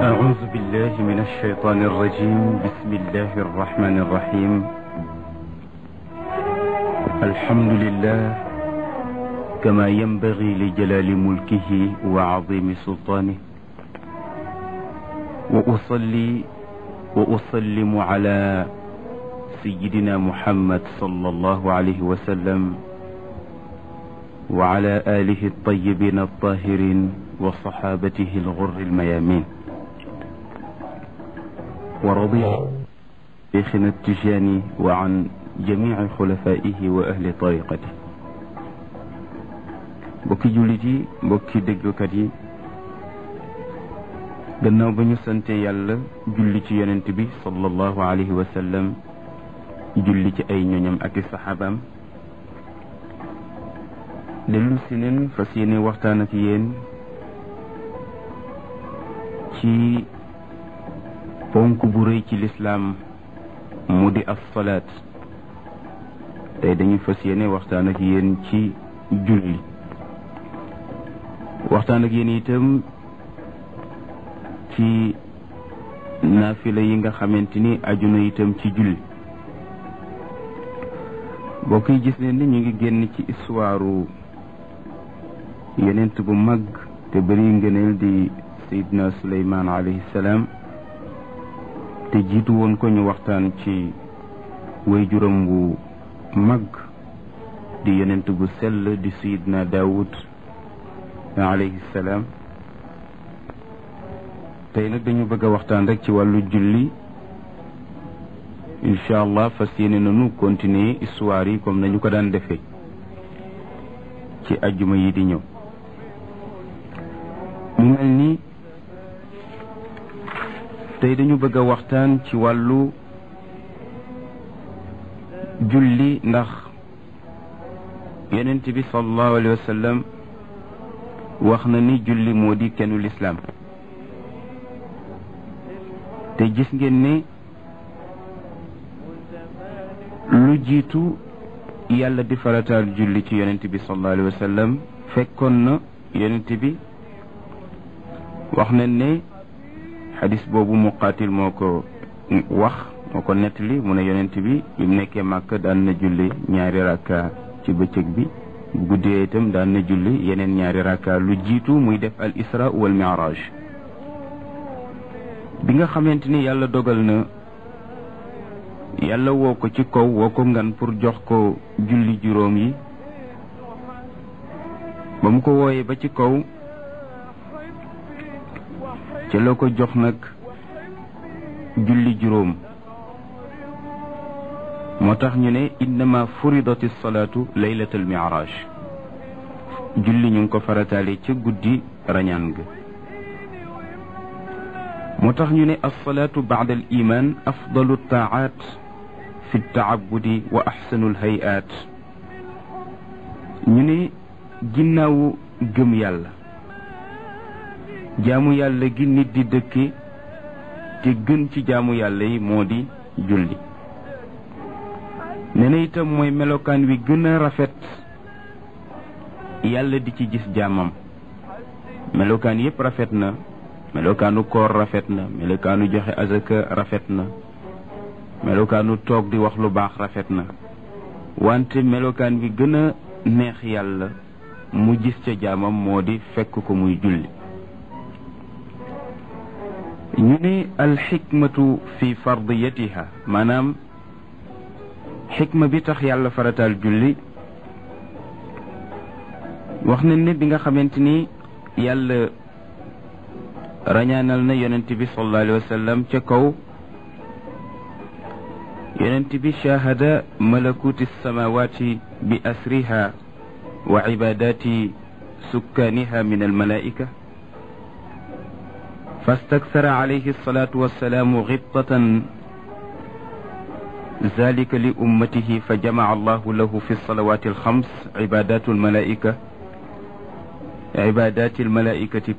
أعوذ بالله من الشيطان الرجيم بسم الله الرحمن الرحيم الحمد لله كما ينبغي لجلال ملكه وعظيم سلطانه وأصلي وأسلم على سيدنا محمد صلى الله عليه وسلم وعلى آله الطيبين الطاهرين وصحابته الغر الميامين ورضي شيخنا التجاني وعن جميع خلفائه وأهل طريقته mbokki jullit yi mbokki déglukat yi gannaaw ba ñu sante yàlla julli ci yonent bi sallallahu alayhi wa sallam julli ci ay ñoñam ak i saxaabaam dellu si neen fas yéene waxtaan ak yéen ci ponk bu rëy ci lislaam mu di as-salaat tey dañu fas yéene waxtaan ak yéen ci julli waxtaan ak yéen itam ci naafila yi nga xamante ni aju na itam ci julli mbokk yi gis nañ ni ñu ngi génn ci histoire yonent bu mag te bëri ngëneel di Seydina Suleymaan alayhi salaam te jiitu woon ko ñu waxtaan ci way juróom bu mag di yonent bu sell di Seydina Daawud alayhi salaam tey nag dañu bëgg a waxtaan rek ci wàllu julli incha allah fas yéene nañu continuer histoire yi comme nañu ko daan defee ci ajjuma yi di ñëw mu mel ni tey dañu bëgg a waxtaan ci wàllu julli ndax yonent bi sallallahu alayhi wa sallam wax na ni julli moo di kennu lislaam te gis ngeen ne lu jiitu yàlla di farataal julli ci yonent bi sallallahu alayhi wa sallam fekkoon na yonent bi wax nañ ne xadis boobu muqaatil moo ko wax moo ko nettali mu ne yonent bi bi mu nekkee màkk daan na julli ñaari rakka ci bëccëg bi bu guddee itam daan na julli yeneen ñaari rakka lu jiitu muy def al isra wal mi'raj bi nga xamante ni yàlla dogal na yàlla woo ko ci kaw woo ko ngan pour jox ko julli juróom yi ba mu ko wooyee ba ci kaw ci la ko jox nag julli juróom moo tax ñu ne innama furidati salaatu laylatal mi'raj julli ñu ngi ko farataale ca guddi rañaan ga moo tax ñu ne alsalaatu baada al iman afdalu taaat fi taabudi wa axsanu alhayaat ñu ne ginnaawu gëm yàlla jaamu yàlla gi nit di dëkke te gën ci jaamu yàlla yi moo di julli nee na itam mooy melokaan wi gën a rafet yàlla di ci gis jaamam melokaan yépp rafet na melokaanu koor rafet na melokaanu joxe azaka rafet na melokaanu toog di wax lu baax rafet na wante melokaan bi gën a neex yàlla mu gis ca jaamam moo di fekk ko muy julli ñu ne alxikmatu fi fardiyatiha maanaam xikma bi tax yàlla farataal julli wax nañ ne bi nga xamante ni yàlla rañaanal na yonent bi sallallahu alayhi wa sallam ca kaw yonent bi shahada malakuti samawati bi asriha wa ibadati sukkaaniha min almalaika فاستكثر عليه الصلاة والسلام غبطة ذلك لأمته فجمع الله له في الصلوات الخمس عبادات الملائكة عبادات الملائكة